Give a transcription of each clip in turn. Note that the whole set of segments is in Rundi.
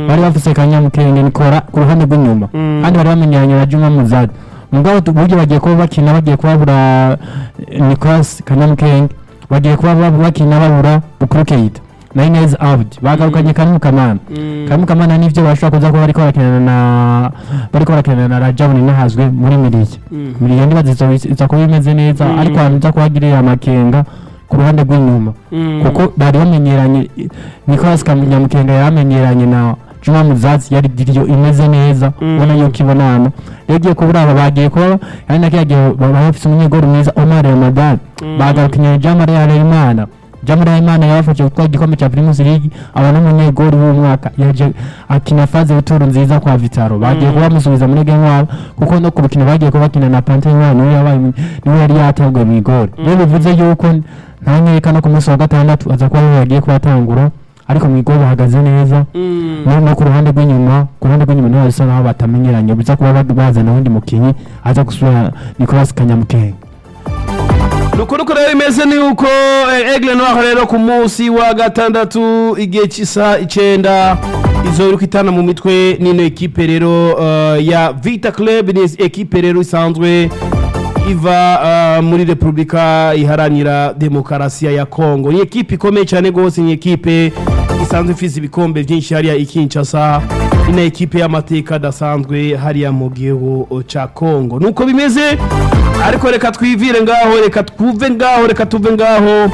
bari bafise kanyamukenge nikora ku ruhande rw'inyuma Mm. kandi bari bamenyanye na Juma Muzadi mugabo tu- buryo bagiye kuba bakina bagiye kubabura eh, Nicolas kanyamukenge bagiye kuba bab- bakina babura Bukuru Keita na Inez Abdi bagarukanye Karimu Kamana Mm. Karimu Kamana nivyo bashobora kuza kuba bariko barakinana na bariko barakinana na Rajabu Ninahazwe muri Miriye Mm. Miriye ndibaza izo- iza kuba imeze neza Mm. ariko ahantu iza kuhagirira amakenga ku ruhande rw'inyuma Mm. kuko bari bamenyeranye Nicolas Kanyamukenga yaramenyeranye na Juma Muzazi yari diriyo imeze neza Mm. ubona yuko ibonana rero ugiye kubura aba bagiye kuba ari na kiriya gihe baba bafise umunyegoro mwiza Omar Ramadan Mm. bagarukanye Jamari Harerimana Jamari Harerimana yabafashe gutwara igikombe cya Primus League aba n'umunyegori w'umwaka yaje akina faze y'ituro nziza kwa Vitaro bagiye Mm. kuba bamusubiza muri game wabo kuko no ku rukino bagiye kuba bakina na Panthère Noire niwe yabaye niwe yari yateguye mu igori rero bivuze yuko nta nkeka no ku munsi wa gatandatu aza kuba ariwe yagiye kubatangura ariko mu igori bahagaze neza Mm. no no ku ruhande rw'inyuma ku ruhande rw'inyuma niho bisa nkaho batamenyeranye biza kuba ba- bazana uwundi mukinyi aza gusubira Nicolas Kanyamukenge nuko nuko rero bimeze ni uko eh, Aigle Noir rero ku munsi wa gatandatu igihe cy'isa icenda izo iri kwitana mu mitwe n'ino ekipe rero eh, ya Vita Club ni ekipe rero isanzwe iva eh, muri Republika iharanira demokarasi ya Kongo ni ekipe ikomeye cyane gose ni ekipe isanzwe ifise ibikombe byinshi hariya i Kinshasa ino ekipe y'amateka adasanzwe hariya mu gihugu ca Kongo nuko bimeze ariko reka twivire ngaho reka twuve ngaho reka tuve ngaho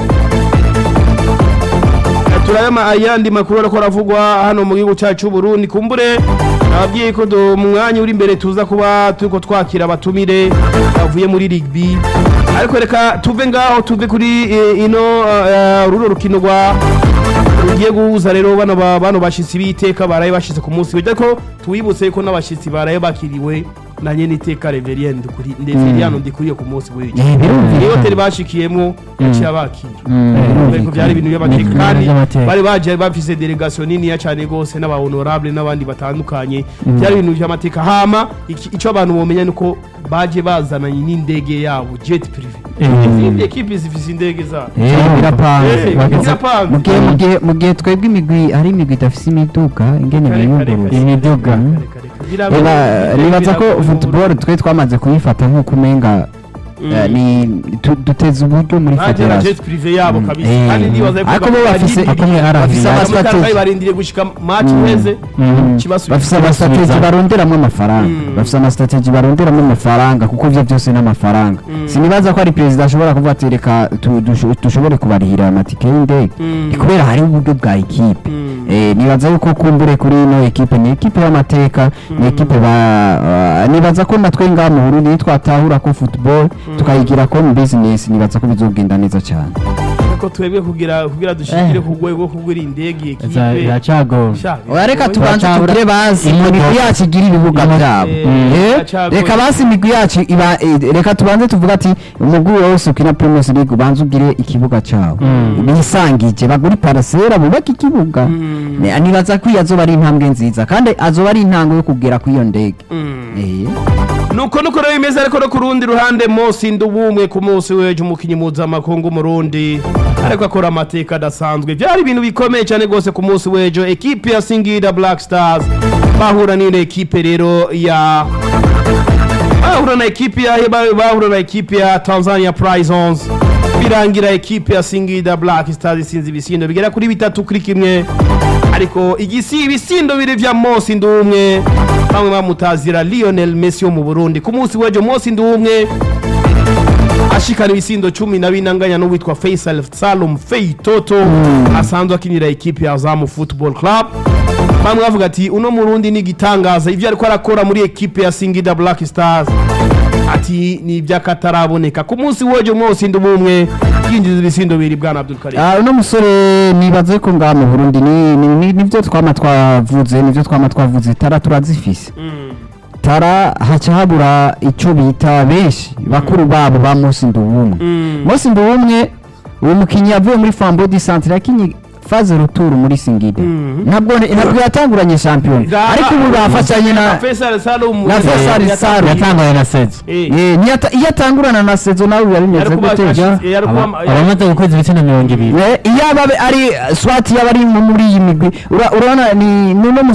turayama ayandi makuru ariko aravugwa hano mu gihugu cyacu cy'u Burundi kumbure nababwiye ko do mu mwanya uri imbere tuza kuba turiko twakira abatumire bavuye muri rugby ariko reka tuve ngaho tuve kuri eh, ino eh, runo rukino rwa rugiye guhuza rero bano ba- bano bashitsi b'iteka baraye bashitse ku munsi w'ejo ariko tuwibutse ko n'abashitsi baraye bakiriwe na nyene iteka Reverien Ndukuri Ndeveriano ndikuriye ku munsi w'ejo Eh, birumvikana. iyo hoteli bashikiyemwo yaciye abakira Mm. ariko byari ibintu Ni by'amateka ibintu kandi by'amateka. bari baje bafise delegation niniya cyane gose n'aba honorable n'abandi batandukanye byari ibintu by'amateka hama iki- ico abantu bomenya nuko baje bazananye n'indege yabo jet privé Eh. izindi ekipe zifise indege zabo Eh, birapanze Eh, bageze- birapanze. mu gihe mu gihe mu gihe twebwe imigwi hari imigwi idafise imiduga ingene Kare, kare, biyunguruza kare. imiduga Kare, kare, kare. Eba, Biragoye, nibaza ko biragoye mu football twe twamaze kuyifata nk'uko umenga eh, ni tu- duteza uburyo muri baje na federation jet privé yabo kabisa Eh. kandi nibaza yuko Ariko bo bafise- barindiriye- akomeye ari bafise aviation. ama- Abamotari strategy. barindiriye gushika match uheze Mm. kibasubiza bafise amastrateji baronderamo amafaranga Mm. bafise amastrateji baronderamo amafaranga kuko ivyo byose ni amafaranga Mm. sinibaza ko ari perezida ashobora kuvuga ati reka tu- dusho- dushobore kubarihira amatike y'indege Mm. ni kubera hari uburyo bwa ekipe Mm. Eh, nibaza yuko kumbure kuri ino ekipe ni ekipe y'amateka ni ekipe ba ah, nibaza ko natwe ngaha mu Burundi nitwatahura ko football tukayigira ko mu business nibaza ko bizogenda neza cyane ko twebwe kugira kugira dushikire ku rwego rwo kugura indege Za- ekipe iracagora Sha, oya reka biragoye. tubanze Turacabura- tugire basi Imodoka. imigwi yacu igira ibibuga Imodoka. byabo Eh, Eh, iracagoye. reka basi imigwi yacu iba eh, reka tubanze tuvuga ati umugwi wose ukina Primus League ubanze ugire ikibuga cyawo Mm. bisangije bagure parasera bubake ikibuga Mm. Ne- nibaza ko iyo azoba ari intambwe nziza kandi azoba ari intango yo kugera ku iyo ndege Mm. Eh. nuko nuko rero bimeze ariko no ku rundi ruhande Mosi Ndubumwe ku munsi w'ejo umukinnyi mpuzamakungu Murundi ariko akora amateka adasanzwe byari ibintu bikomeye cyane rwose ku munsi w'ejo ekipe ya Singida Black Stars bahura n'ino ekipe rero ya bahura na ekipe ya ba- bahura na ekipe ya Tanzania Prisons birangira ekipe ya Singida Black Stars isinze ibisindo bigera kuri bitatu kuri kimwe ariko igisi ibisindo biri vya Mosi Ndumwe bamwe bamutazira Lionel Messi wo mu Burundi ku munsi w'ejo Mosi Ndumwe ashikana ibisindo cumi na bine anganya n'uwitwa Faisal Salum Fei Toto asanzwe akinira ekipe ya Azamu Football Club bamwe bavuga ati uno murundi ni igitangaza ivyo ariko arakora muri ekipe ya Singida Black Stars ati ni iby'akataraboneka ku munsi w'ejo mwose ndumwe yinjiza ibisindo bibiri bwana Abdul Karim Ah, uno musore nibaze ko ngaha mu Burundi ni ni- ni- nivyo twama twavuze nivyo twama twavuze tara turazifise Mm. tara haca habura ico bita benshi bakuru babo ba Mosi Ndubumwe Mm. Mosi Ndubumwe uwo mukinyi yavuye muri Fambo di Centre yakinye faze retour muri Singida Mm. ntabwo ntabwo yatanguranye champion Za- ariko ubu bafashanye na Faisal Salum na Faisal Salum. yatangaye na sezo Eh. Eh, niyata- iyo atangurana na sezo nawe biba bimeze Yari kuba gute ja ashi- yari kuba- Aba- abamaze gukweza ibitsina mirongo ibiri Eh, iyo aba ari swati yaba ari nko muri iyi migwi ura- urabona ni ni uno